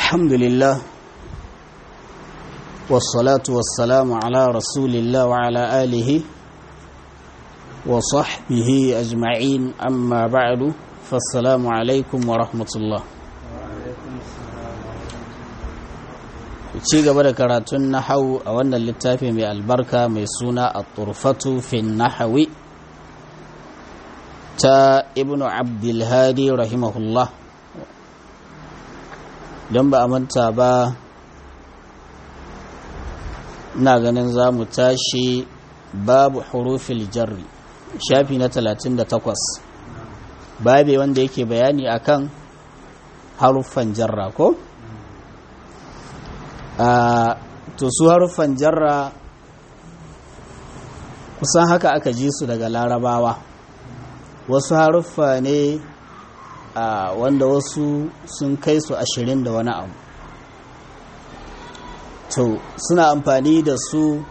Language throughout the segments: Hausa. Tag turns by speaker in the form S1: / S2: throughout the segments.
S1: الحمد لله والصلاة والسلام على رسول الله وعلى آله وصحبه أجمعين أما بعد فالسلام عليكم ورحمة الله ci gaba da karatun nahau a wannan littafi mai albarka mai suna a turfatu fin nahawi ta ibnu abdulhadi rahimahullah don ba a manta ba na ganin za mu tashi babu hurufil jarri shafi na 38 babe wanda yake bayani akan haruffan jarra ko? to su haruffan jarra kusan haka aka ji su daga larabawa wasu haruffa ne wanda wasu sun kai su ashirin da wani abu to suna amfani da su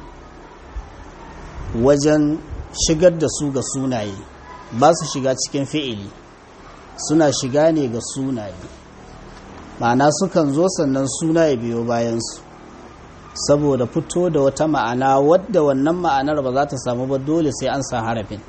S1: wajen shigar da su ga sunaye ba su shiga cikin fi'ili suna shiga ne ga sunaye ma'ana sukan zo sannan suna ya biyo bayansu saboda fito da wata ma'ana wadda wannan ma'anar ba za ta samu ba dole sai an sa harafin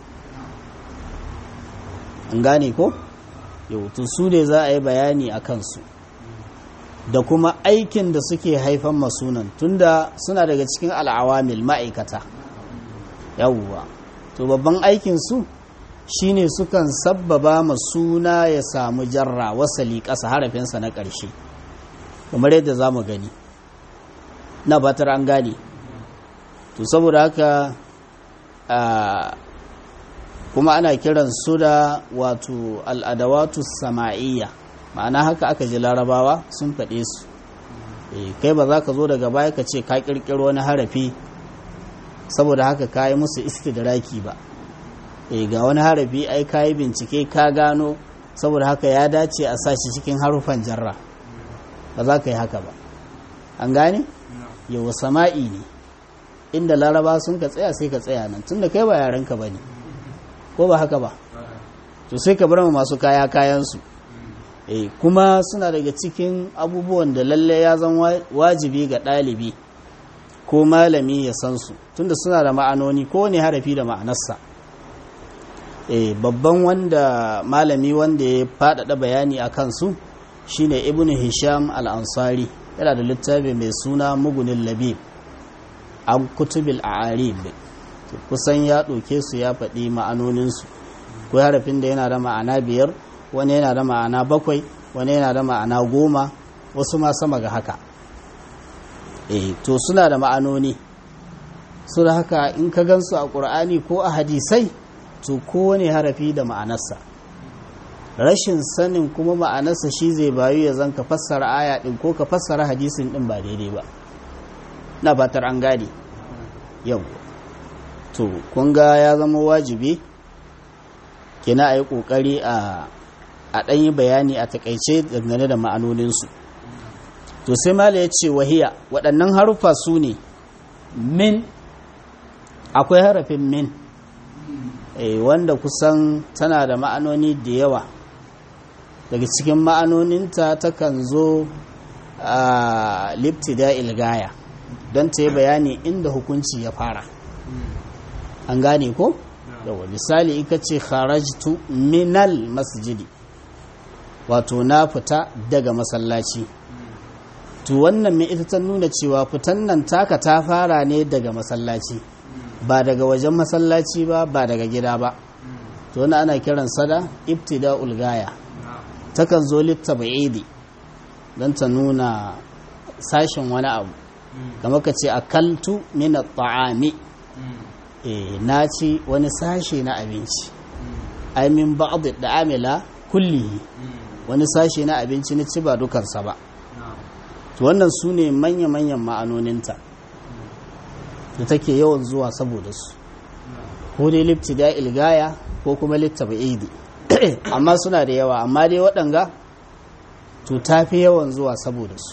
S1: an gane ko yau to su ne za a yi bayani a kansu da kuma aikin da suke haifan masunan tunda suna daga cikin al'awamil ma'aikata yawwa to babban aikinsu shine sukan sabbaba ma suna ya samu jarra wasali ƙasa harafinsa na ƙarshe kamar yadda za mu gani na batar an gane to saboda haka kuma ana kiran su da wato al'adawatu sama'iyya ma'ana haka aka ji larabawa sun faɗe su kai ba za ka zo daga baya ka ce ka ƙirƙiro wani harafi saboda haka ka yi musu istidraki ba e ga wani harafi ai ka yi bincike ka gano saboda haka ya dace a sa shi cikin harufan jarra ba za ka yi haka ba an gane yawa sama'i ne inda laraba sun ka tsaya sai ka tsaya nan tunda kai ba yarenka ba ne ko ba haka ba to sai ka bar masu kaya kayansu e kuma suna daga cikin abubuwan da lalle ya zan wajibi ga ɗalibi ko malami ya san su tunda suna da ma'anoni ko ne harafi da ma'anarsa eh babban wanda malami wanda ya faɗaɗa bayani a kansu shine ibn hisham al-ansari yana da littafi mai suna mugunin labib an kutubil a'arib kusan ya ɗauke su ya faɗi ma'anoninsu ko harafin da yana da ma'ana biyar wani yana da ma'ana bakwai wani yana da ma'ana goma wasu ma sama ga haka eh to suna da ma'anoni su da haka in ka gansu a ƙur'ani ko a hadisai to kowane harafi da ma'anarsa rashin sanin kuma ma'anarsa shi zai bayu ya zan ka fassara aya ɗin ko ka fassara hadisin ɗin ba daidai ba na fatar an gane yau to kun ga ya zama wajibi kina a yi ƙoƙari a ɗanyi bayani a taƙaice dangane da ma'anoninsu to sai mala ya ce wahiya waɗannan haruffa su ne min akwai harafin min e, wanda kusan tana da ma'anoni da yawa daga cikin ma'anoninta takan zo a liptida ilgaya don ta yi bayani inda hukunci ya fara an gane ko? yawa misali ika ce kharajtu minal masjidi wato na fita daga masallaci to wannan mai ita ta nuna cewa fitan nan taka ta fara ne daga masallaci ba daga wajen masallaci ba ba daga gida ba to wani ana kiran sada ibtida ulgaya takan zo litta ba'idi don ta nuna sashen wani abu kama ka ce akaltu min ta'ami e na ci wani sashe na abinci ai min ba'd da amila kullihi wani sashe na abinci na ci ba dukansa ba to wannan su ne manya-manyan ma'anoninta da take yawan zuwa saboda su ko dai lifti da ilgaya ko kuma litta ba'idi amma suna da yawa amma dai waɗanga to ta fi yawan zuwa saboda su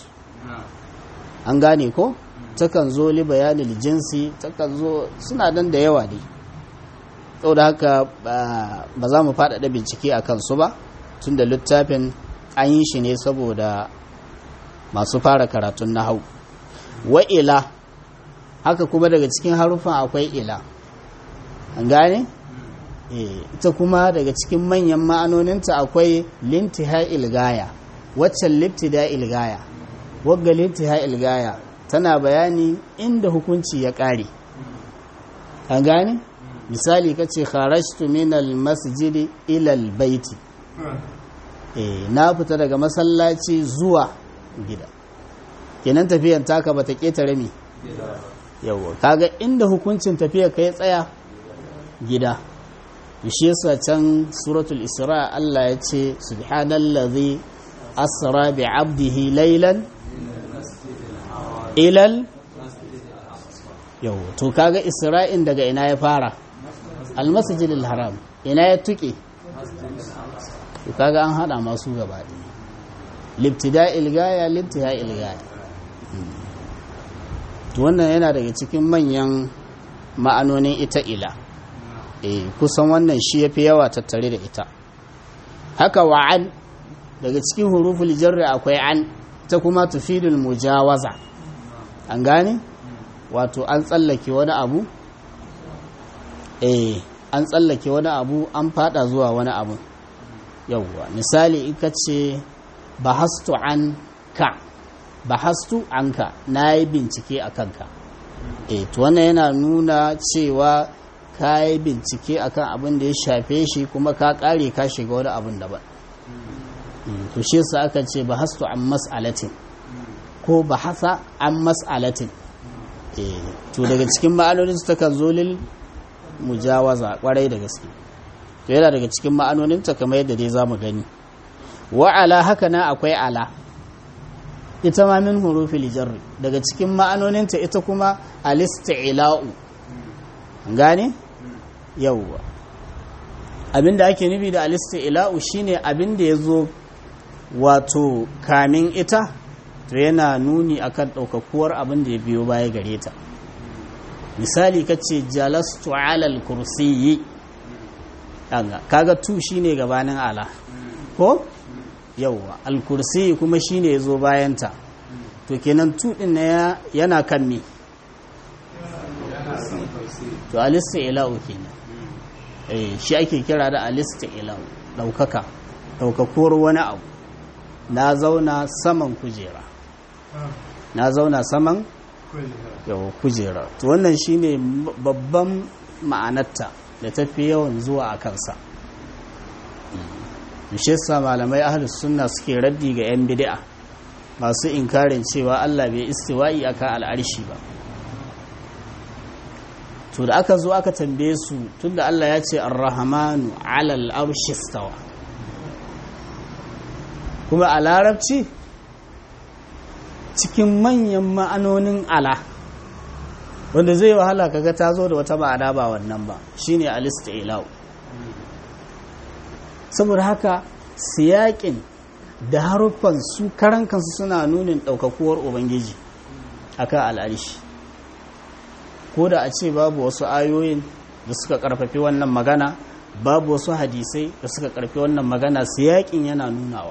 S1: an gane ko takan zo li bayanin jinsi takan zo suna nan da yawa ne da haka ba za mu faɗaɗa bincike a kansu ba tun da littafin an yi shi ne saboda masu fara karatun nahau wa ila haka kuma daga cikin harufan akwai ila an gane ita kuma daga cikin manyan ma'anoninta akwai lintiha ilgaya waccan liftida ilgaya wagga lintiha ilgaya tana bayani inda hukunci ya ƙare an gane misali ka ce kharashtu min almasjidi ila albayti eh na fita daga masallaci zuwa gida kenan tafiyan taka bata ketare mi yawa kaga inda hukuncin tafiya kai tsaya gida shi yasa can suratul isra Allah ya ce subhanallazi asra bi 'abdihi laylan ilal yau to kaga isra'in daga ina ya fara almasjidil haram ina ya tuke to kaga an hada masu gaba libtida ilgaya libtiha ilgaya to wannan yana daga cikin manyan ma'anonin ita ila eh kusan wannan shi yafi yawa tattare da ita haka wa'an daga cikin huruful jarri akwai an ta kuma tufidul mujawaza an gane wato an tsallake wani abu eh an tsallake wani abu an fada zuwa wani abu yauwa misali ika ce bahastu an ka bahastu an ka na yi bincike a kanka eh to wannan yana nuna cewa ka yi bincike akan abin da ya shafe shi kuma ka kare ka shiga wani abin daban to shi yasa aka ce bahastu an mas'alatin ko bahasa an mas'alatin to daga cikin ma'anonin su takan zo lil mujawaza kwarai da gaske to yana daga cikin ma'anonin ta kamar yadda dai zamu gani wa ala haka na akwai ala ita ma min hurufil jarri daga cikin ma'anonin ta ita kuma alisti'la'u gane yawwa abinda ake nufi da alisti'la'u shine abinda yazo wato kamin ita to yana nuni akan ɗaukakuwar abin da ya biyo baya gare ta misali ka ce jalastu alal kursiyi kaga tu shine gabanin ala ko yauwa alkursiyi kuma shine ya zo bayanta to kenan tu ɗin na yana kan me to alista ila'u kenan shi ake kira da alista ila'u ɗaukaka ɗaukakuwar wani abu na zauna saman kujera na zauna saman yau kujera to wannan shine babban ma'anarta da tafi yawan zuwa a kansa sa malamai ahlus sunna suke raddi ga yan bid'a masu inkarin cewa Allah bai istiwa'i akan al'arshi ba to da aka zo aka tambaye su tunda Allah ya ce ar-rahmanu 'ala al-arshi istawa kuma a larabci cikin manyan ma'anonin ala wanda zai wahala kaga ta zo da wata ma'ana ba wannan ba shine al-isti'la saboda haka siyakin da haruffan su karan kansu suna nunin ɗaukakuwar ubangiji akan al'arishi ko da a ce babu wasu ayoyin da suka karfafi wannan magana babu wasu hadisai da suka karfafi wannan magana siyakin yana nunawa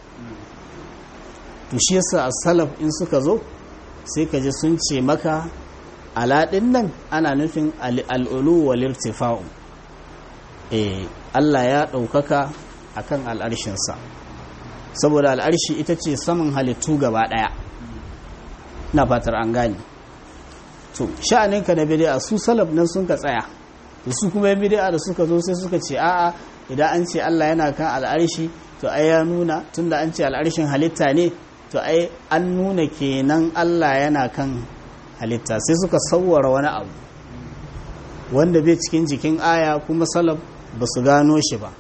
S1: to shi yasa salaf in suka zo sai ka ji sun ce maka aladin nan ana nufin al'ulu wal irtifa'u eh Allah ya ɗaukaka akan al'arshinsa saboda al'arshi ita ce saman halittu gaba ɗaya na fatar an gane to sha'aninka na bid'a su salaf nan sun ka tsaya da su kuma bid'a da suka zo sai suka ce a'a idan an ce Allah yana kan al'arshi to ai ya nuna tunda an ce al'arshin halitta ne to ai an nuna kenan Allah yana kan halitta sai suka sauwara wani abu wanda bai cikin jikin aya kuma salaf ba su gano shi ba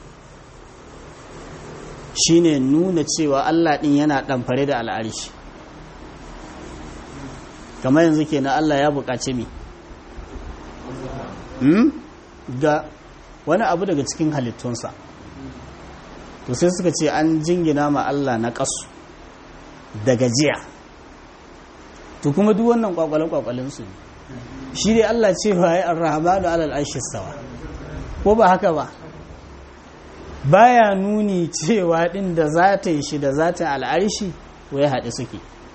S1: shine nuna cewa Allah din yana ɗamfare da al'arshi kamar yanzu kenan Allah ya buƙaci mi ga wani abu daga cikin halittunsa to sai suka ce an jingina ma Allah na ƙasu da gajiya to kuma duk wannan kwakwale-kwakwalen su ne shi dai Allah cewa ya arrahmanu alal arshi sawa ko ba haka ba baya nuni cewa din da zatin shi da zatin al'arshi wai haɗe suke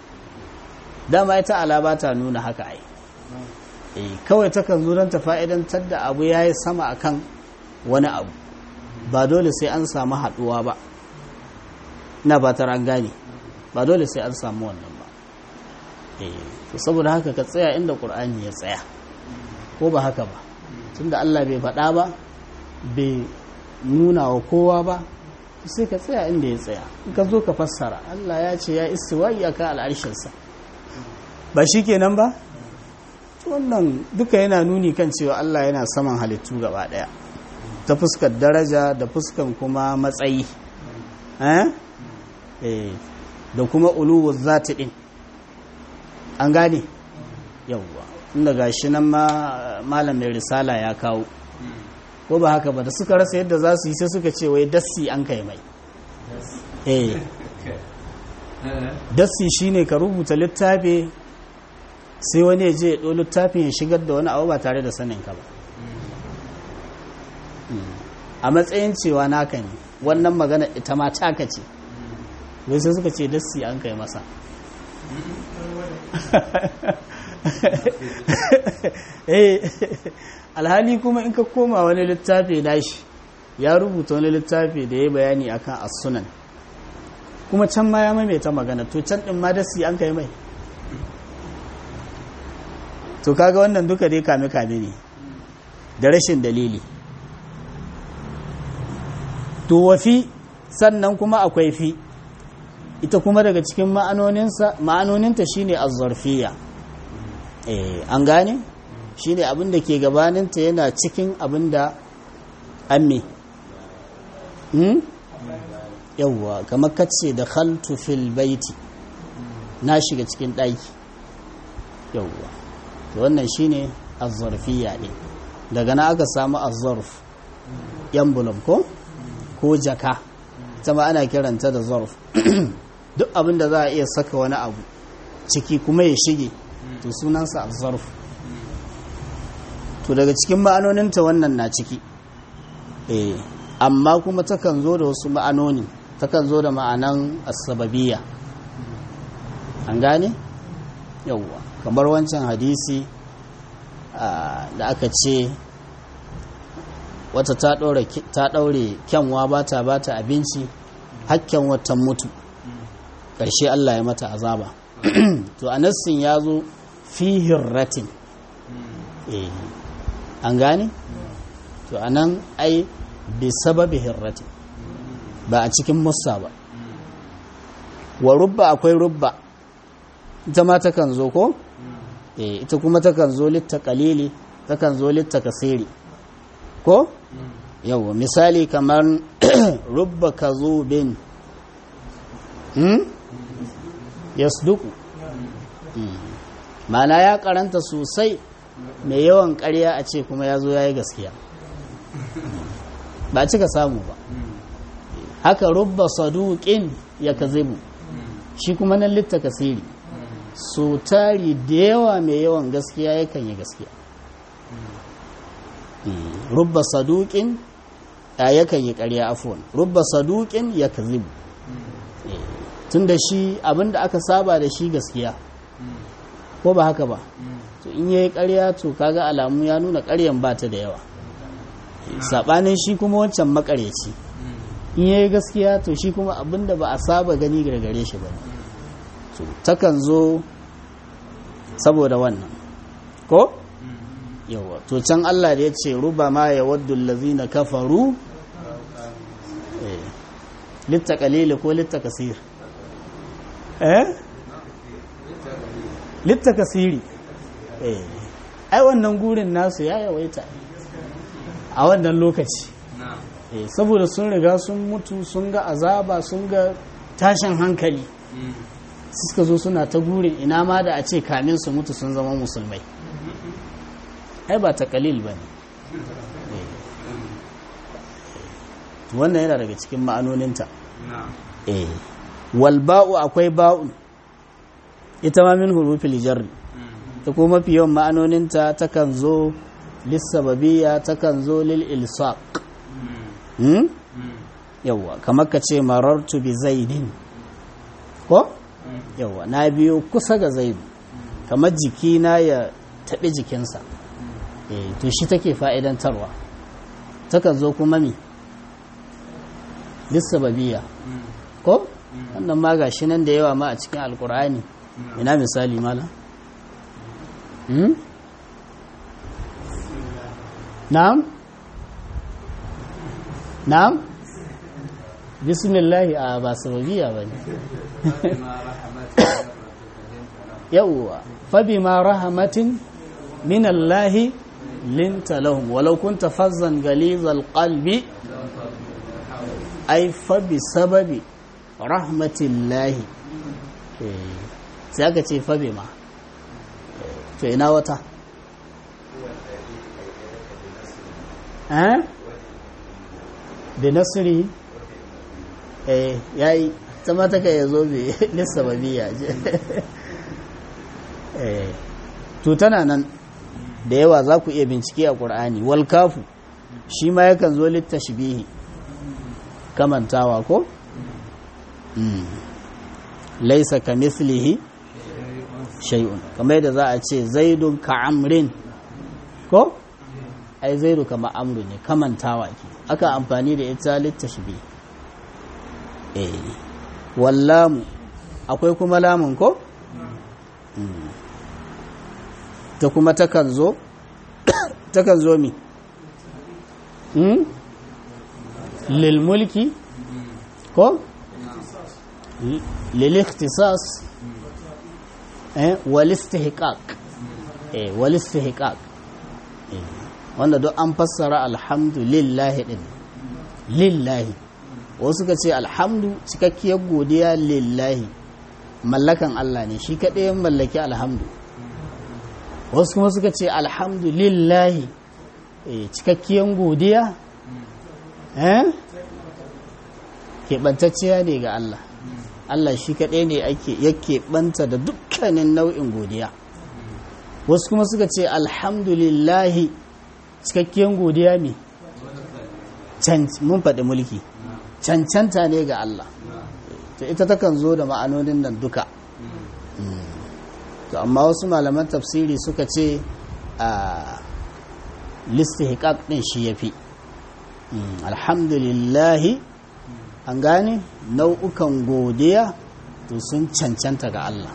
S1: dama ita ala ba ta nuna haka ai eh kawai takan zo don ta fa'idantar da abu yayi sama akan wani abu ba dole sai an samu haduwa ba ina ba an gane ba dole sai an samu wannan ba eh to saboda haka ka tsaya inda qur'ani ya tsaya ko ba haka ba tunda Allah bai faɗa ba bai nuna wa kowa ba sai ka tsaya inda ya tsaya in ka zo ka fassara Allah ya ce ya istiwa'i akan al'arshinsa ba shi kenan ba wannan duka yana nuni kan cewa Allah yana saman halittu gaba daya ta fuskar daraja da fuskan kuma matsayi da kuma uluwar zati din an gane yawwa inda gashi nan ma malam mai risala ya kawo ko ba haka ba da suka rasa yadda za su yi sai suka ce wai dassi an kai mai eh dassi shine ka rubuta littafi sai wani ya je ya ɗo littafin ya shigar da wani abu ba tare da sanin ka ba a matsayin cewa naka ne wannan magana ita ma taka ce wai sai suka ce dassi an kai masa eh alhali kuma in ka koma wani littafi nashi ya rubuta wani littafi da ya bayani akan as-sunan kuma can ma ya maimaita magana to can din ma dasi an kai mai to kaga wannan duka dai kame kame ne da rashin dalili to wafi sannan kuma akwai fi ita kuma daga cikin ma'anoninsa ma'anoninta shine az-zarfiyya eh an gane shine abin da ke gabaninta yana cikin abin da amme hmm? yawwa kamar kace da khaltu fil baiti na shiga cikin ɗaki yawwa to wannan shine azzarfiya ne daga na aka samu azzarf yambulum ko ko jaka ta ma ana kiranta da zarf duk abin da za a iya saka wani abu ciki kuma ya shige to sunansa azzarf to daga cikin ma'anoninta wannan na ciki eh amma kuma takan zo da wasu ma'anoni takan zo da ma'anan asbabiyya an gane yawwa kamar wancan hadisi da aka ce wata ta ɗaure kyanwa ba ta ba ta abinci hakken watan mutu ƙarshe Allah ya mata azaba to a nassin ya zo fi hirratin eh an gane to anan ai bi sababi hirrati ba a cikin musa ba wa rubba akwai rubba ita ma takan zo ko eh ita kuma takan zo litta qalili takan zo litta kasiri ko yawa misali kamar rubba kazubin hmm yasduku mana ya karanta sosai mai yawan ƙarya a ce kuma ya zo ya yi gaskiya ba cika samu ba haka rubba saduƙin ya kazibu shi kuma nan litta kasiri so tari da yawa mai yawan gaskiya yakan yi gaskiya rubba saduƙin ya yakan yi ƙarya afuwan rubba saduƙin ya kazibu tun da shi abinda aka saba da shi gaskiya ko ba haka ba to in yayi ƙarya to kaga alamu ya nuna ƙaryan ba ta da yawa sabanin shi kuma wancan makareci in yayi gaskiya to shi kuma abinda ba a saba gani gare shi ba to takan zo saboda wannan ko yawa to can Allah da ya ce ruba ma ya waddu allazina kafaru litta qalil ko litta kasir eh litta kasiri ai wannan gurin nasu ya yawaita a wannan lokaci saboda sun riga sun mutu sun ga azaba sun ga tashin hankali suka zo suna ta gurin ina ma da a ce kamin su mutu sun zama musulmai ai ba ta kalil ba ne wannan yana daga cikin ma'anoninta walba'u akwai ba'u ita ma min hurufil jarri ta kuma mafi yawan ma'anoninta takan zo lissababiyya takan zo lil ilsaq yawwa kamar ka ce marartu bi zaidin ko yawwa na biyo kusa ga zaidu kamar jikina ya taɓi jikinsa eh to shi take fa'idantarwa takan zo kuma mi lissababiya ko wannan ma ga shi nan da yawa ma a cikin alkur'ani ina misali mala hmm? na'am na'am bismillahi a ba sababiya ba ne yawwa fabi ma rahamatin minallahi linta lahum walau kunta fazzan galizal qalbi ai fabi sababi rahmatillahi sai aka ce fabi ma to ina wata eh da nasiri eh yayi sama ta kai yazo bi lissababiya je eh to tana nan da yawa za ku iya bincike a ƙur'ani wal kafu shi ma yakan zo littashbihi kamantawa ko laisa ka mislihi shay'un kamar yadda za a ce zaidun ka amrin ko ai zaidu kama amru ne kamantawa ke aka amfani da ita littashbihi eh wallamu akwai kuma lamun ko ta kuma takan zo takan zo mi lil mulki ko lil ikhtisas eh wal istihqaq eh wal istihqaq wanda duk an fassara alhamdulillahi din lillahi wasu ka ce alhamdu cikakkiyar godiya lillahi mallakan Allah ne shi kaɗai mallaki alhamdu wasu kuma suka ce alhamdulillahi cikakkiyar godiya eh keɓantacciya ne ga Allah Allah shi kaɗai ne ake yake ɓanta da dukkanin nau'in godiya wasu kuma suka ce alhamdulillahi cikakkiyar godiya ne mun faɗi mulki cancanta ne ga Allah to ita takan zo da ma'anonin nan duka to amma wasu malaman tafsiri suka ce a listihqaq din shi yafi alhamdulillahi an gane nau'ukan godiya to sun cancanta ga Allah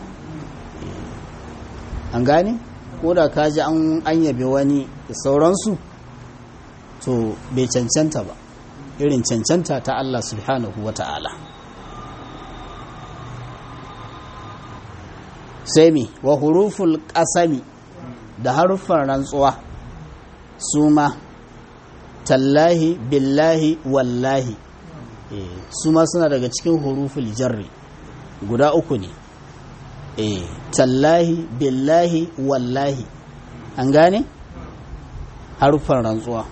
S1: an gane ko da ka ji an yabe wani da sauransu to bai cancanta ba irin cancanta ta Allah subhanahu wa ta'ala sai mi wa huruful ƙasami da haruffan rantsuwa su ma tallahi billahi wallahi su ma suna daga cikin huruful jarri guda uku ne tallahi billahi wallahi an gane haruffan rantsuwa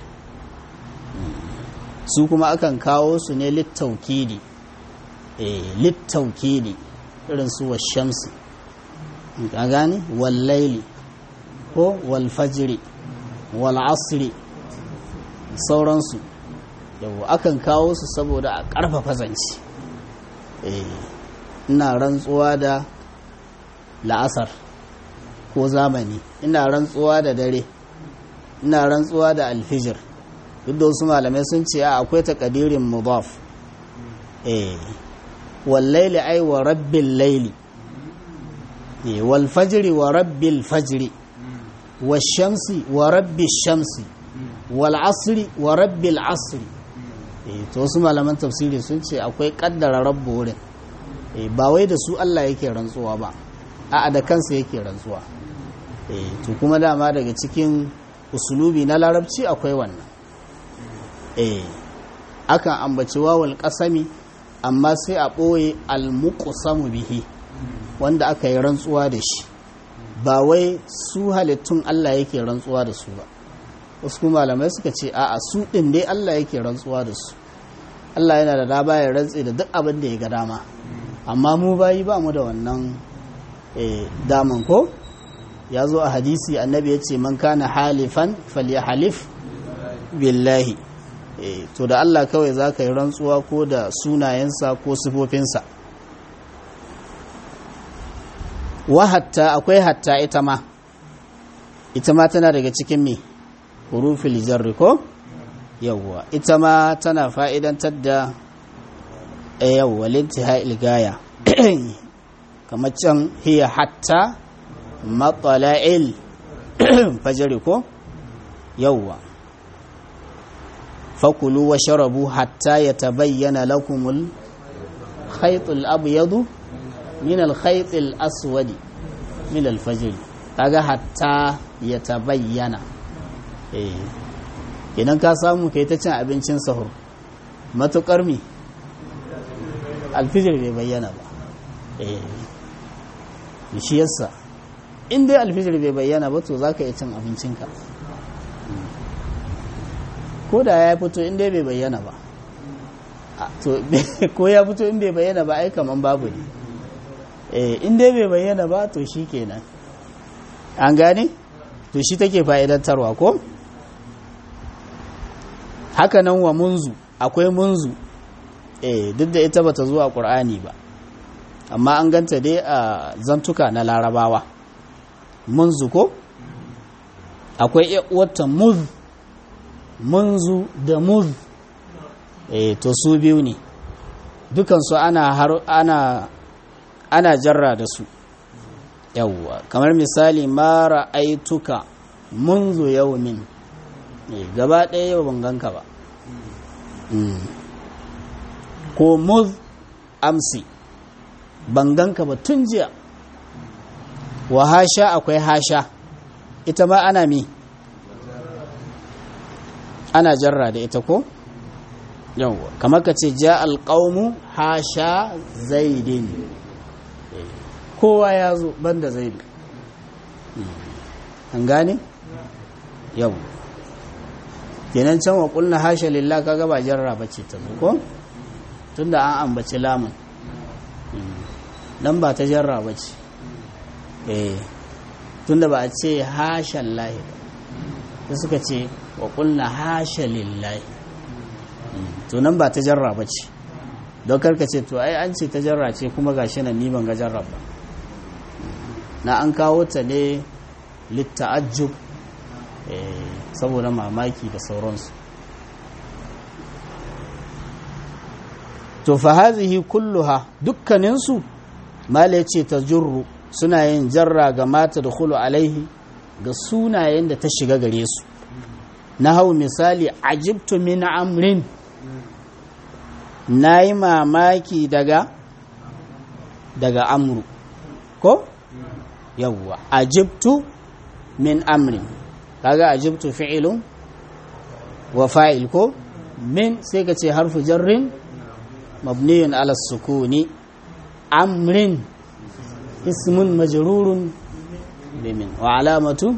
S1: su kuma akan kawo su ne littaukidi littaukidi irin su washamsi a gane wallaili ko walfajiri wal'asri sauransu yau akan kawo su saboda a ƙarfafa zance ina rantsuwa da la'asar ko zamani ina rantsuwa da dare ina rantsuwa da alfijir duk da wasu malamai sun ce a akwai takadirin mudaf eh wallaili ai wa rabbil laili wal fajri wa rabbil fajri washamsi wa rabbil shamsi wal asri wa rabbil asri to wasu malaman tafsiri sun ce akwai kaddara rabbu wurin ba wai da su Allah yake rantsuwa ba a'a da kansa yake rantsuwa to kuma dama daga cikin usulubi na larabci akwai wannan eh akan ambaci wawal kasami amma sai a ɓoye almuqsamu bihi wanda aka yi rantsuwa da shi ba wai su halittun Allah yake rantsuwa da su ba wasu malamai suka ce a'a su ɗin dai Allah yake rantsuwa da su Allah yana da dama ya rantse da duk abin da ya ga dama amma mu bayi ba mu da wannan daman ko ya zo a hadisi annabi ya ce man kana halifan falyahalif billahi to da Allah kawai za ka yi rantsuwa ko da sunayensa ko sifofinsa wa hatta akwai hatta ita ma ita ma tana daga cikin me hurufil jarri ko yawwa ita ma tana fa'idantar da yawwa lintihai gaya kamar can hiya hatta matsala'il fajari ko yawwa fakulu wa sharabu hatta ya tabayyana lakumul khaytul abyadu min al khaytil aswadi min al fajr kaga hatta ya tabayyana eh idan ka samu kai ta cin abincin sahur matukar mi alfijir bai bayyana ba eh shi yasa in dai alfijir bai bayyana ba to zaka iya cin abincinka ko da ya fito in dai bai bayyana ba to ko ya fito in bai bayyana ba ai kaman babu ne eh in dai bai bayyana ba to shikenan an gane to shi take fa'idantarwa ko haka nan wa munzu akwai munzu eh duk da ita bata zuwa qur'ani ba amma an ganta dai a zantuka na larabawa munzu ko akwai wata muz munzu da muz eh to su biyu ne dukansu ana har ana ana jarra da su yawwa kamar misali mara aituka munzu yaumin gaba ɗaya yau ban ganka ba ko muz amsi ban ganka ba tun jiya wa hasha akwai hasha ita ma ana mi ana jarra da ita ko yawwa kamar ka ce ja alƙaunu hasha zaidin kowa ya zo banda zaidu an gane yau kenan can wa kulna hasha lillah kaga ba jarra bace ta zo ko tunda an ambaci lamun dan ba ta jarra bace eh tunda ba a ce hasha lillahi ba suka ce wa kulna hasha lillahi to nan ba ta jarra bace don karka ce to ai an ce ta jarra ce kuma gashi nan ni ban ga jarra ba na an kawo ta ne litta'ajjub saboda mamaki da sauransu to fa hazihi kulluha dukkaninsu mala ce ta jurru suna yin jarra ga mata da khulu alaihi ga sunayen da ta shiga gare su na hau misali ajibtu min amrin na yi mamaki daga daga amru ko yawwa ajibtu min amrin kaga ajibtu fi'ilun wa fa'il ko min sai ka ce harfu jarrin mabniyun ala sukuni amrin ismun majrurun bimin wa alamatu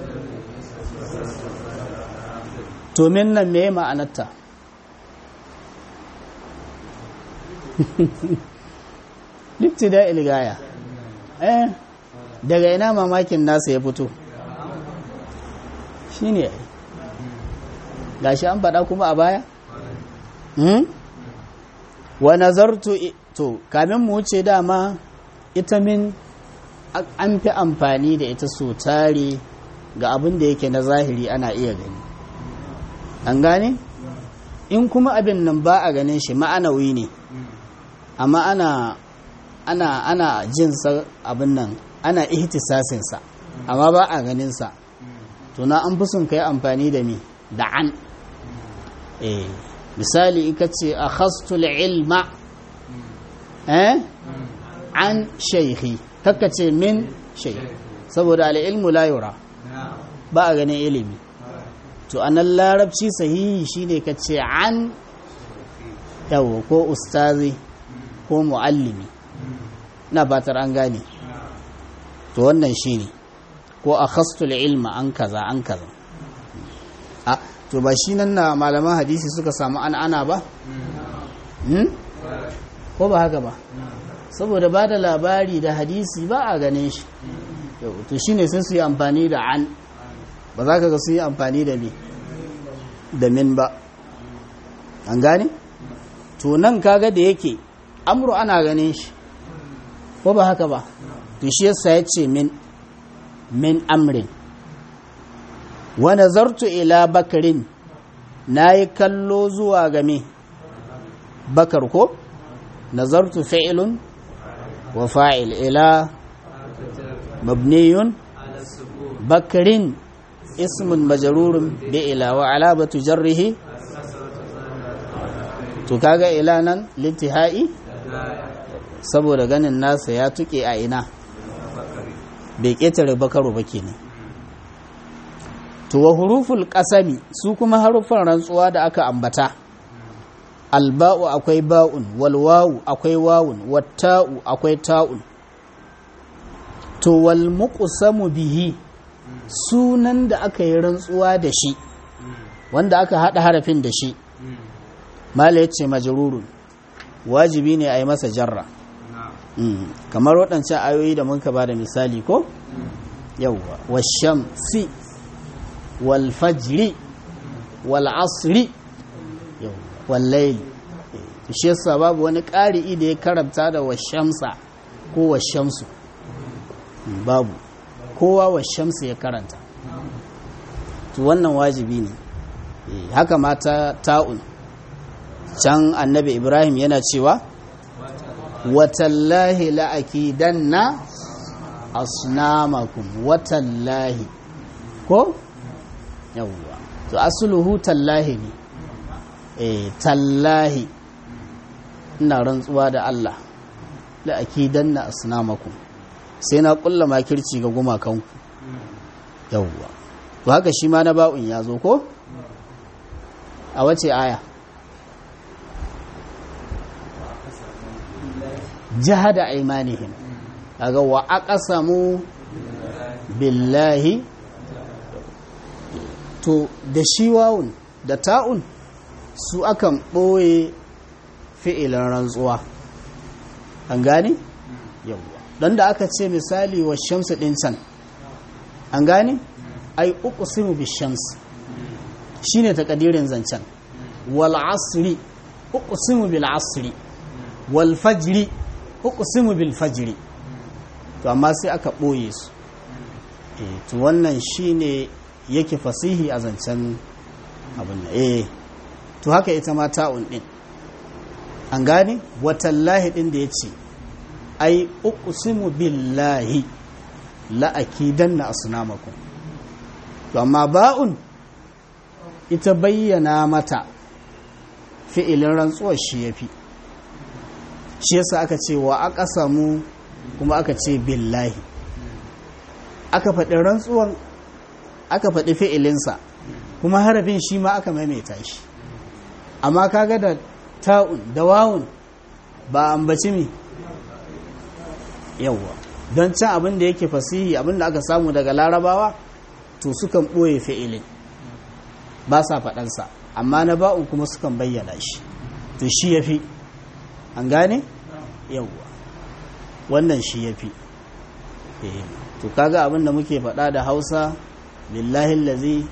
S1: to min nan me ma'anarta libtida ilgaya eh daga ina mamakin nasa ya fito shi ne gashi an faɗa kuma a baya wa nazartu to kamin mu wuce dama ita min an fi amfani da ita so tare ga abin da yake na zahiri ana iya gani an gane in kuma abin nan ba a ganin shi ma'anawi ne amma ana ana ana jinsa abin nan ana ihtisasinsa amma ba a ganinsa to na an fi son kai amfani da mi da an eh misali ika ce a khastul ilma eh an shaykhi kakka ce min shaykh saboda al'ilmu la yura ba a ganin ilimi to anan larabci sahihi shine ka ce an yawo ko ustazi ko muallimi na fatar an gane to wannan shine ko a khastul ilma an kaza an kaza a to ba shi nan na malaman hadisi suka samu an ana ba ko ba haka ba saboda ba da labari da hadisi ba a ganin shi to shine sai su yi amfani da an ba za ka ga su yi amfani da me da min ba an gane to nan kaga da yake amru ana ganin shi ko ba haka ba to shi yasa ya ce min min amrin wa nazartu ila bakarin na yi kallo zuwa game bakar ko nazartu fi'ilun wa fa'il ila mabniyun bakarin ismun majarurun bi ila wa alabatu jarrihi to kaga ila nan lintihai saboda ganin nasa ya tuke a ina bai ƙetare bakaru ba kenan to wa huruful qasami su kuma haruffan rantsuwa da aka ambata alba'u akwai ba'un wal wawu akwai wawun watta'u akwai ta'un to wal muqsamu bihi sunan da aka yi rantsuwa da shi wanda aka hada harafin da shi mala yace majrurun wajibi ne a yi masa jarra kamar waɗancan ayoyi da muka ba da misali ko yawwa washamsi wal fajri wal asri wal layli shi yasa babu wani ƙari'i da ya karanta da washamsa ko washamsu babu kowa washamsu ya karanta to wannan wajibi ne haka mata ta'un can annabi ibrahim yana cewa watallahi la'akidanna asnamakum watallahi ko yawwa to asluhu tallahi ne eh tallahi ina rantsuwa da Allah la'akidanna asnamakum sai na kulla makirci ga gumakanku yawwa to haka shi ma na ba'un ya zo ko a wace aya jahada aimanihim kaga wa aqsamu billahi to da shi wawun da ta'un su akan ɓoye fi'ilan rantsuwa an gane yawwa don da aka ce misali wa shamsu ɗin can an gane ai uqsimu bi shams shine takadirin zancen wal asri uqsimu bil asri wal fajri uqsimu bil fajri to amma sai aka boye su eh to wannan shine yake fasihi a zancen abin nan eh to haka ita ma ta'un din an gane watallahi din da yace ai uqsimu billahi la akidanna asnamakum to amma ba'un ita bayyana mata fi'ilin rantsuwar shi yafi shi yasa aka ce wa aka samu kuma aka ce billahi aka faɗi rantsuwan aka faɗi fi'ilinsa kuma harafin shi ma aka maimaita shi amma kaga da ta'un da wawun ba ambaci mi yawwa don can abin da yake fasihi abin da aka samu daga larabawa to sukan ɓoye fi'ilin ba sa faɗansa amma na ba'un kuma sukan bayyana shi to shi ya fi an gane yawwa wannan shi ya fi to kaga abin da muke faɗa da hausa lillahi lazi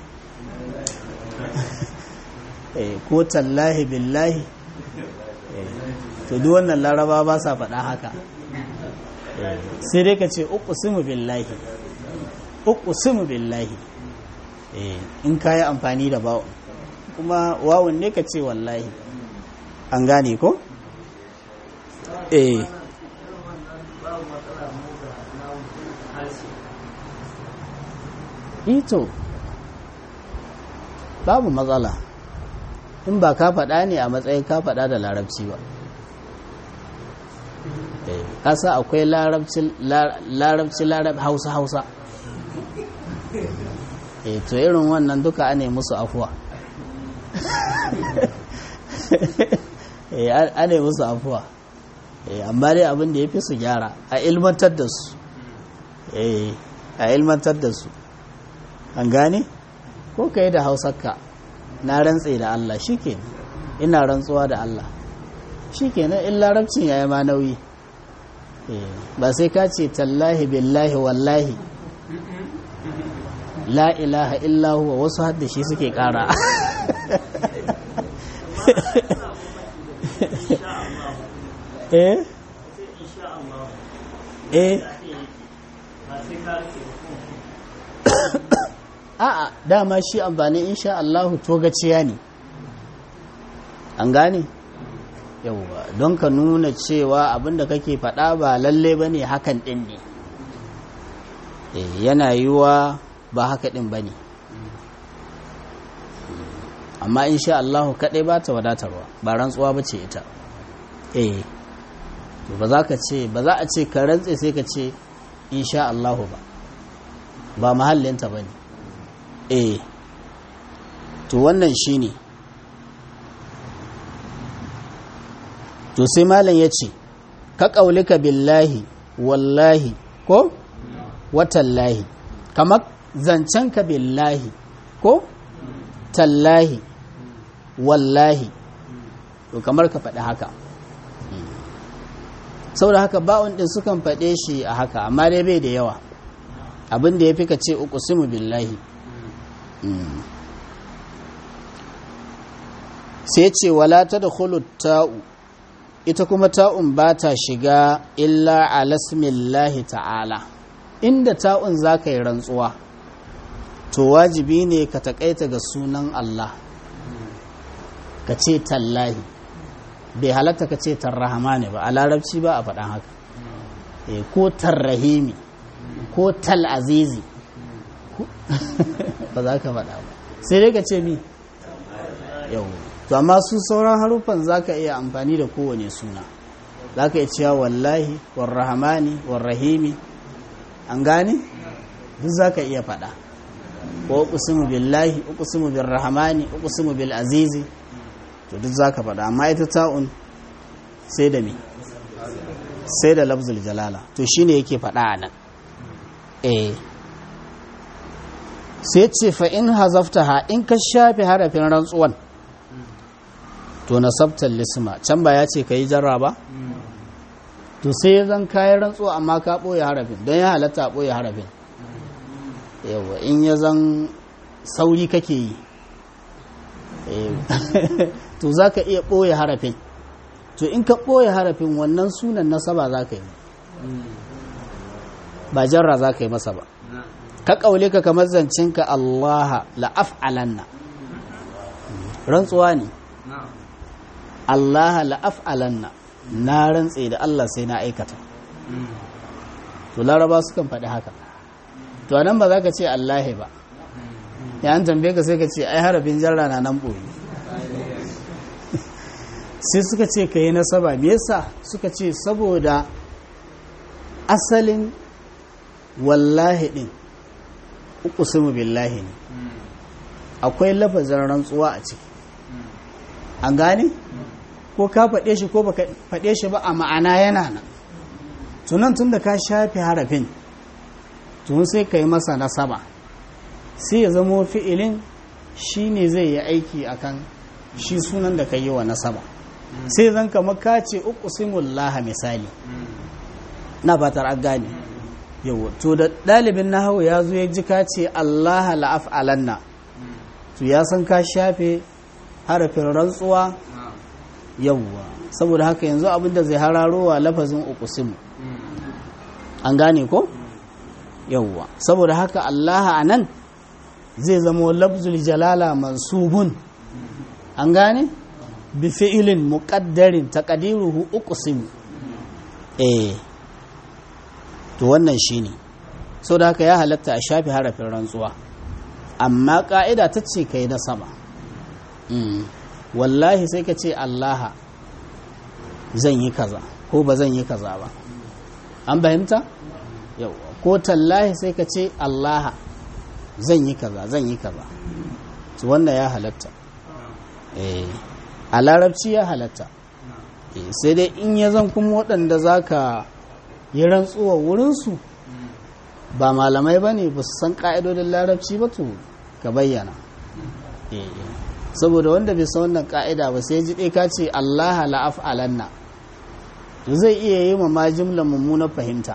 S1: ko tallahi billahi to duk wannan laraba ba sa faɗa haka sai dai ka ce uku simu billahi uku simu billahi in ka yi amfani da bawon kuma wawon ne ka ce wallahi an gane ko? eh ito babu matsala in ba ka faɗa ne a matsayin ka faɗa da larabci ba kasa akwai larabci larab hausa hausa e to irin wannan duka ane musu afuwa ane musu afuwa amma dai abin da ya fi su gyara a ilmantar da su a ilmantar da su an gane ko ka yi da hausarka na rantse da Allah shi ina rantsuwa da Allah shi kenan in larabcin ya yi ma nauyi ba sai ka ce tallahi billahi wallahi la ilaha illahu wa wasu hadda shi suke kara eh eh a'a dama shi amfani insha Allahu togaciya ne an gane yauwa don ka nuna cewa abinda kake faɗa ba lalle ba ne hakan ɗin ne yana yiwa ba haka ɗin ba ne amma insha Allahu kaɗai ba ta wadatarwa ba rantsuwa ba ce ita eh ba za ka ce ba za a ce ka rantse sai ka ce insha Allahu ba ba mahallinta ba ne eh to wannan shi ne to sai malam ya ce ka ƙaulika billahi wallahi ko watallahi kamar zancenka billahi ko tallahi wallahi to kamar ka faɗi haka saboda haka ba'un ɗin sukan faɗe shi a haka amma dai bai da yawa abin da ya fi ka ce uku simu billahi sai ce wala ta da ta'u ita kuma ta'un ba ta shiga illa alasmillahi ta'ala inda ta'un za ka yi rantsuwa to wajibi ne ka taƙaita ga sunan Allah ka ce tallahi bai halatta ka ce tarrahama ne ba a larabci ba a faɗan haka ko tarrahimi ko talazizi ba za ka faɗa ba sai dai ka ce mi yau to amma su sauran haruffan za ka iya amfani da kowane suna za ka iya cewa wallahi warrahamani warrahimi an gane duk za ka iya faɗa ko uqsimu billahi uqsimu birrahmani uqsimu bil azizi to duk za ka faɗa amma ita ta'un sai da me sai da lafzul jalala to shine yake faɗa a nan eh sai ce fa in hazaftaha in ka shafe harafin rantsuwan to nasabtal lisma can ba ya ce ka yi jarra ba to sai zan kayan rantsuwa amma ka ɓoye harafin don ya halatta ɓoye harafin yawa in ya zan sauri kake yi to za ka iya ɓoye harafin to in ka ɓoye harafin wannan sunan nasaba za ka yi ba jarra za ka yi masa ba ka ƙaule ka kamar zancinka allaha la'af'alanna rantsuwa ne allaha la'af'alanna na rantse da allah sai na aikata to laraba sukan faɗi haka to nan ba za ka ce allahi ba ya an tambaye ka sai ka ce ai harafin jarra na nan ɓoye sai suka ce ka yi nasaba me yasa suka ce saboda asalin wallahi ɗin uku billahi ne akwai lafazin rantsuwa a ciki an gane ko ka faɗe shi ko ba faɗe shi ba a ma'ana yana nan tunan tun da ka shafe harafin tun sai ka yi masa nasaba sai ya zamo fi'ilin shi ne zai yi aiki akan shi sunan da ka yi wa nasaba sai zan kama ka ce uku simullaha misali na fatar an gane yau to da ɗalibin na hau ya zo ya ji ka ce allaha la'af'alanna to ya san ka shafe harafin rantsuwa yawwa saboda haka yanzu abinda zai hararowa lafazin uqsimu an gane ko yawwa saboda haka allaha anan zai zama lafzul jalala mansubun an gane bi fi'ilin muqaddarin taqdiruhu uqsimu eh to wannan shine saboda haka ya halatta a shafe harafin rantsuwa amma ka'ida ta ce kai na sama wallahi sai ka ce allaha zan yi kaza ko ba zan yi kaza ba an fahimta yau ko tallahi sai ka ce allaha zan yi kaza zan yi kaza su wannan ya halatta a larabci ya halatta sai dai in ya zan kuma waɗanda za ka yi rantsuwa wurinsu ba malamai ba ne ba su san ƙa'idodin larabci ba to ka bayyana saboda wanda bai san wannan ka'ida ba sai ji ka ce Allah la'af alanna to zai iya yi ma ma jimla mummunar fahimta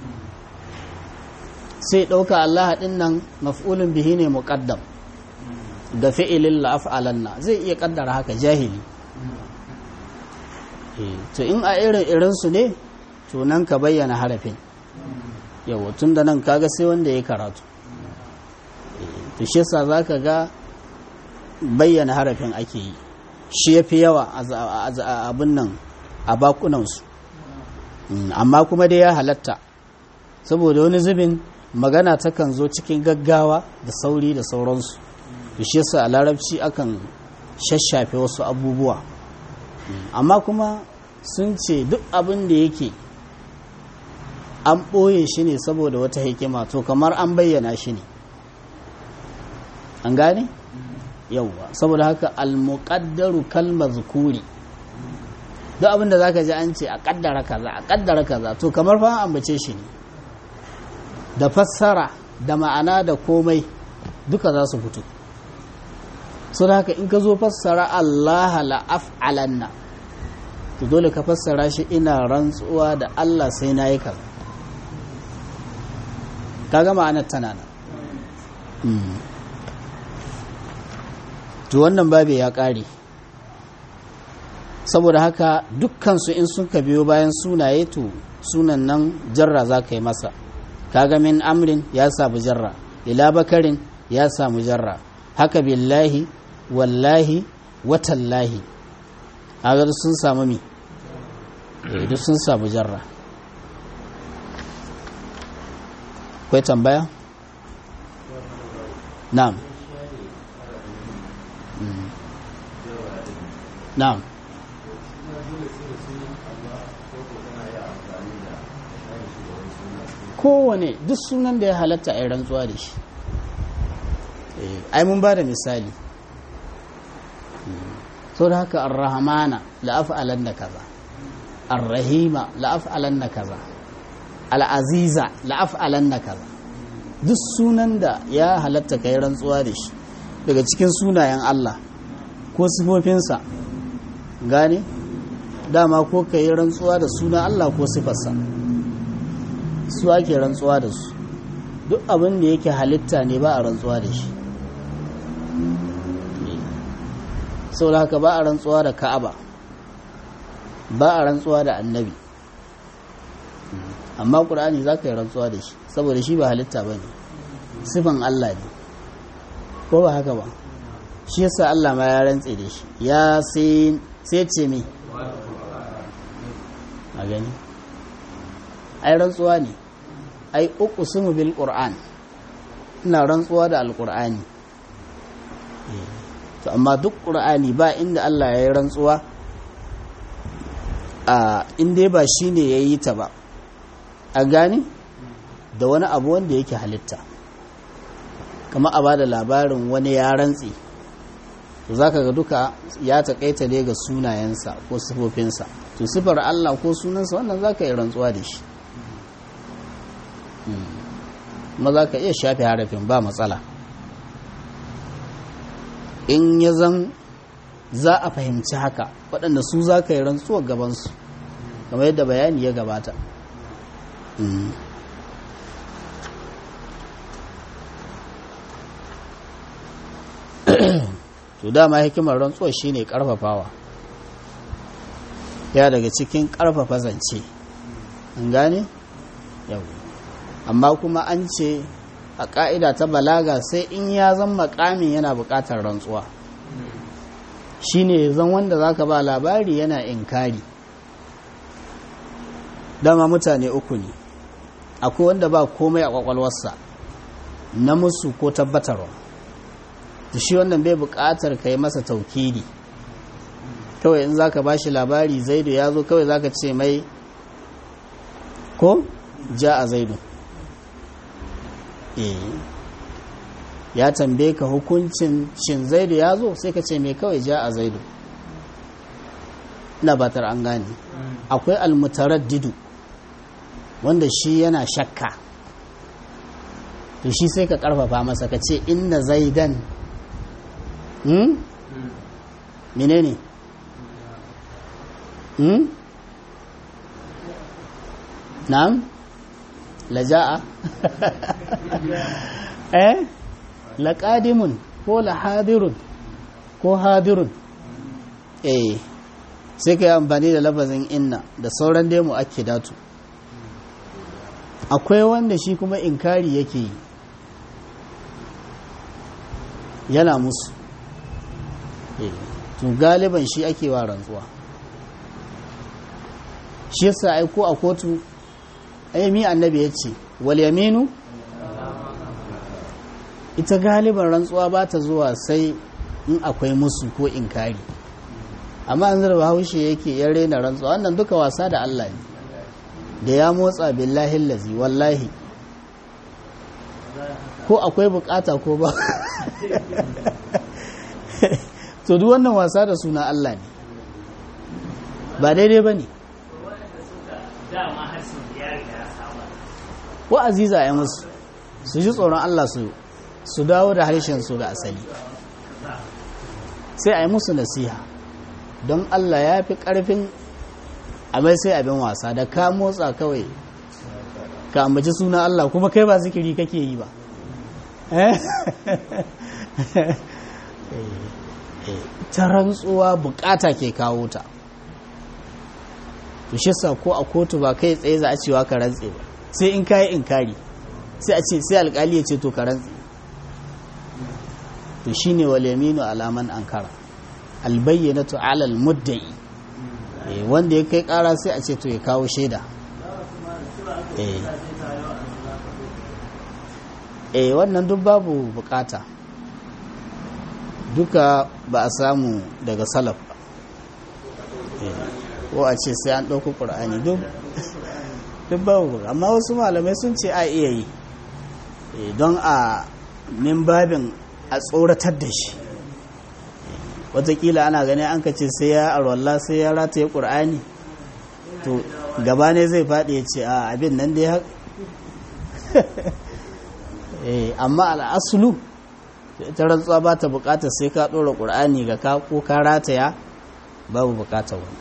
S1: sai ɗauka Allah ɗin nan maf'ulun bihi ne muqaddam ga fi'ilin la'af alanna zai iya kaddara haka jahili to in a irin irin su ne to nan ka bayyana harafin yawa tun da nan kaga sai wanda ya karatu to shi yasa za ka ga bayyana harafin ake yi shi ya fi yawa a abin nan a bakunansu amma kuma dai ya halatta saboda wani zubin magana takan zo cikin gaggawa da sauri da sauransu da shi yasa a larabci akan shashafe wasu abubuwa amma kuma sun ce duk abin da yake an ɓoye shi ne saboda wata hikima to kamar an bayyana shi ne an gane yauwa saboda haka almuqaddaru kalmar zukuri duk abin da zaka ji an ce a kaddara kaza a kaddara kaza to kamar fa an ambace shi ne da fassara da ma'ana da komai duka za su fito so da haka in ka zo fassara Allah la af'alanna to dole ka fassara shi ina rantsuwa da Allah sai na yi kaza kaga ma'anar tana nan to wannan babe ya ƙare saboda haka dukkansu in sun ka biyo bayan sunaye to sunan nan jarra za ka yi masa kaga min amrin ya samu jarra ila bakarin ya samu jarra haka billahi wallahi watallahi kaga sun samu mi duk sun samu jarra akwai tambaya na'am na'am kowane duk sunan da ya halatta a yi rantsuwa da shi ai mun ba da misali sau da haka arrahamana la'af'alan da kaza arrahima la'af'alan da kaza al'aziza la'af'alan da kaza duk sunan da ya halatta ka yi rantsuwa da shi daga cikin sunayen Allah ko sifofinsa gane dama ko ka yi rantsuwa da sunan Allah ko sifarsa su ake rantsuwa da su duk abin da yake halitta ne ba a rantsuwa da shi sau da haka ba a rantsuwa da ka'aba ba a rantsuwa da annabi amma ƙur'ani za ka yi rantsuwa da shi saboda shi ba halitta ba ne sifan Allah ne ko ba haka ba shi yasa Allah ma ya rantse da shi ya sai ce me a gani ai rantsuwa ne ai uku sumu bil qur'an ina rantsuwa da alqur'ani to amma duk qur'ani ba inda Allah ya yi rantsuwa a inda ba shine yayi ta ba a gani da wani abu wanda yake halitta kama a bada labarin wani ya rantsi za ka ga duka ya taƙaita ne ga sunayensa ko sifofinsa to sifar Allah ko sunansa wannan za ka yi rantsuwa da shi kuma za ka iya shafe harafin ba matsala in ya zan za a fahimci haka waɗanda su za ka yi rantsuwa gabansu kamar yadda bayani ya gabata to dama hikimar rantsuwa shine karfafawa ya daga cikin karfafa zance an gane yau amma kuma an ce a ka'ida ta balaga sai in ya zan makamin yana bukatar rantsuwa shine zan wanda zaka ba labari yana inkari dama mutane uku ne akwai wanda ba komai a kwakwalwarsa na musu ko tabbatarwa da shi wannan bai buƙatar ka yi masa taukidi kawai in za ka ba shi labari zaidu ya zo kawai za ka ce mai ko ja a zaidu ya tambaye ka hukuncin shin zaidu ya zo sai ka ce mai kawai ja a zaidu ina batar an gane akwai almutaraddidu wanda shi yana shakka to shi sai ka karfafa masa ka ce inna zaidan hmm? menene hmm? na'am laja'a eh laqadimun ko lahadirun ko hadirun eh sai ka yi amfani da lafazin inna da sauran dai mu ake datu akwai wanda shi kuma inkari yake yi yana musu to galiban shi ake wa rantsuwa shi yasa ai ko a kotu ayyami annabi ya ce wal yaminu ita galiban rantsuwa ba ta zuwa sai in akwai musu ko inkari amma an zarba haushe yake ya rena rantsuwa wannan duka wasa da Allah ne da ya motsa billahi lazi wallahi ko akwai bukata ko ba to duk wannan wasa da suna Allah ne ba daidai ba ne ko aziza ya musu su ji tsoron Allah su su dawo da harshen su ga asali sai a yi musu nasiha don Allah ya fi ƙarfin amai sai abin wasa da ka motsa kawai ka ambaci suna Allah kuma kai ba zikiri kake yi ba ta rantsuwa bukata ke kawo ta to shi sa ko a kotu ba kai tsaye za a cewa ka rantse ba sai in kayi inkari sai a ce sai alkali ya ce to ka rantse to shine wal yaminu alaman ankara albayyanatu ala almudda'i wanda ya kai kara sai a ce to ya kawo shaida eh wannan duk babu bukata duka ba a samu daga salaf ba ko a ce sai an ɗauki ƙur'ani duk babu amma wasu malamai sun ce a iya yi don a min babin a tsoratar da shi watakila ana gani an ka ce sai ya arwalla sai ya rataye ƙur'ani to gaba ne zai faɗi ya ce a abin nan dai amma al'asulu ita rantsuwa ba ta bukatar sai ka ɗora ƙur'ani ga ka ko ka rataya babu bukatar wani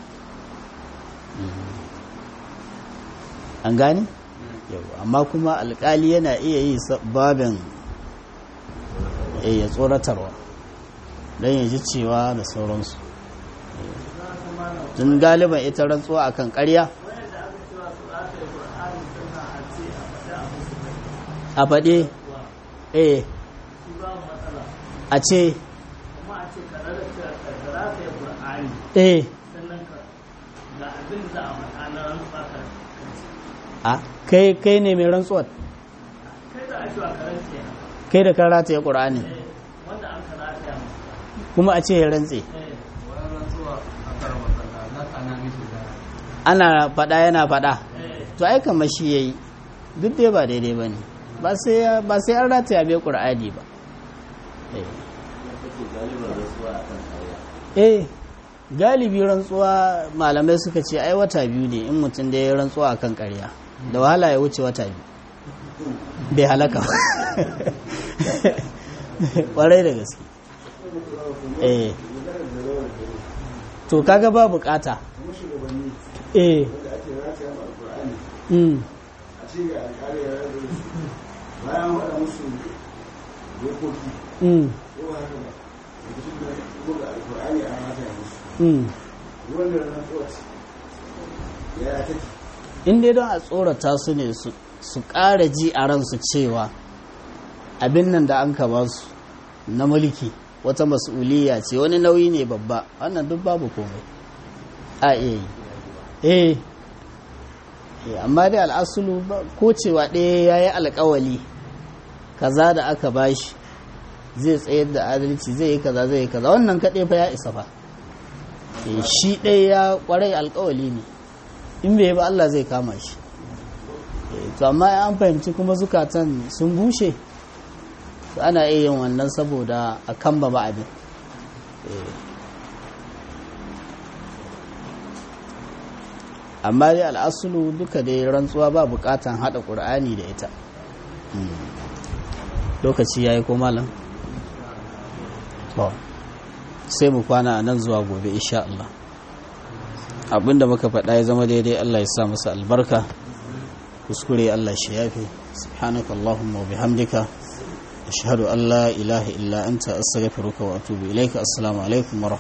S1: an gani? amma kuma alkali yana iya yi babin ya tsoratarwa don ya ji cewa da sauransu tun galiban ita rantsuwa akan karya a faɗe eh a ce eh a kai kai ne mai rantsuwar kai da kan rataye ƙura'ani kuma a ce ya rantse ana faɗa yana faɗa to ai kamar shi ya yi duk dai ba daidai ba ne ba sai an rataya bai ƙura'ani ba eh galibi rantsuwa malamai suka ce ai wata biyu ne in mutum da ya rantsuwa akan ƙarya da wahala ya wuce wata biyu bai halaka ƙwarai da gaske eh to kaga ba bukata eh mm
S2: bayan waɗa musu dokoki
S1: mm
S2: ko haka ba da su da buga alƙur'ani a mata ya musu
S1: mm
S2: wanda na tsoci ya take
S1: in dai don a tsorata su ne su ƙara ji a ransu cewa abin nan da an ba su na mulki wata mas'uliyya ce wani nauyi ne babba wannan duk babu komai a iya yi eh Eh, amma dai al'asulu ba- ko cewa ɗaya ya yi alkawali kaza da aka bashi zai tsayar da adalci zai yi kaza zai yi kaza wannan kaɗai fa ya isa fa Eh, shi ɗaya ya ƙwarai alkawali ne in bai ba Allah zai kama shi Eh, to amma an fahimci kuma zukatan sun bushe to ana iya yin wannan saboda a kan ba abin Eh. amma dai al'asulu duka dai rantsuwa ba bukatan hada ƙur'ani da ita Mm. lokaci ya yi ko malam to sai mu kwana a nan zuwa gobe insha Allah abinda muka faɗa ya zama daidai Allah ya sa masa albarka kuskure Allah shi yafe subhanaka allahumma wa bihamdika ashhadu an la ilaha illa anta astaghfiruka wa atubu ilaika assalamu alaikum wa